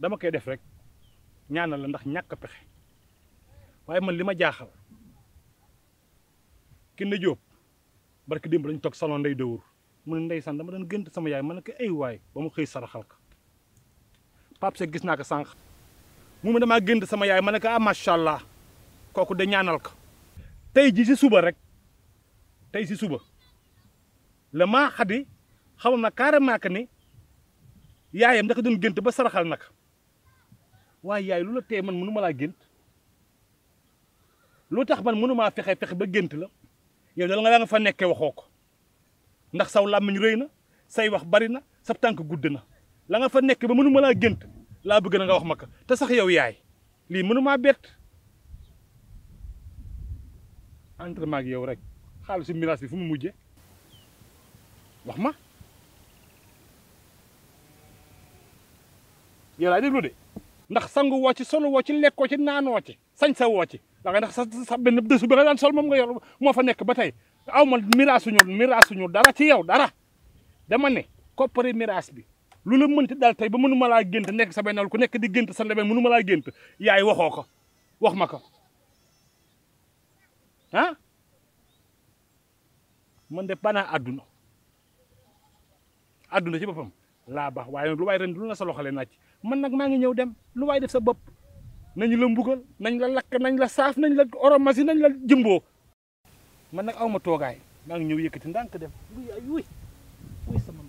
dama koy def rek ñaanal la ndax ñàkk pexe waaye man li ma jaaxal ki ne Jóob barki démb lañ toog salon ndey dëwur mu ne ndeysaan dama doon gënt sama yaay ma ne ko ay waay ba mu xëy saraxal ka Pape Seck gis naa ko sànq mu ne damaa gënt sama yaay ma ne ko ah macha allah kooku de ñaanal ko tey ji si suba rek tey si suba la maa xadi xamal na carrément que ni yaayam da ko doon gént ba saraxal nag waaye yaay lu la tee man mënu ma laa gént lu tax man mënu maa fexe fexe ba gént la yow dala nga nga fa nekkee waxoo ko ndax saw làmmiñ rëy na say wax bari na sa tànk gudd na la nga fa nekk ba mënu ma laa gént laa bëgg na nga wax ma ko te sax yow yaay lii mënu maa bett entraînement ak yow rek xaalisu miraas bi fu mu mujje wax ma yow laay déglu de ndax sangu woo ci solu woo ci lekkoo ci naanoo ci sañ sa woo ci da nga ndax sa sa benn dësu bi nga daan sol moom nga yor moo fa nekk ba tey aw ma miraasuñu miraasuñu dara ci yow dara dama ne koppari miraas bi lu la mënti dal tey ba mënu ma laa gént nekk sa benn ku nekk di gént sa ndebe mënu ma laa gént yaay waxoo ko wax ma ko ah man de banaa àdduna àdduna ci boppam laa baax waaye nag lu waay ren lu na sa loxale naaj man nag maa ngi ñëw dem lu waay def sa bopp nañu la mbugal nañ la lakk nañ la saaf nañ la oromasi nañ la jëmboo man nag aw ma toogaay maa ngi ñëw yëkkati ndànk dem wuy ay wuy wuy sama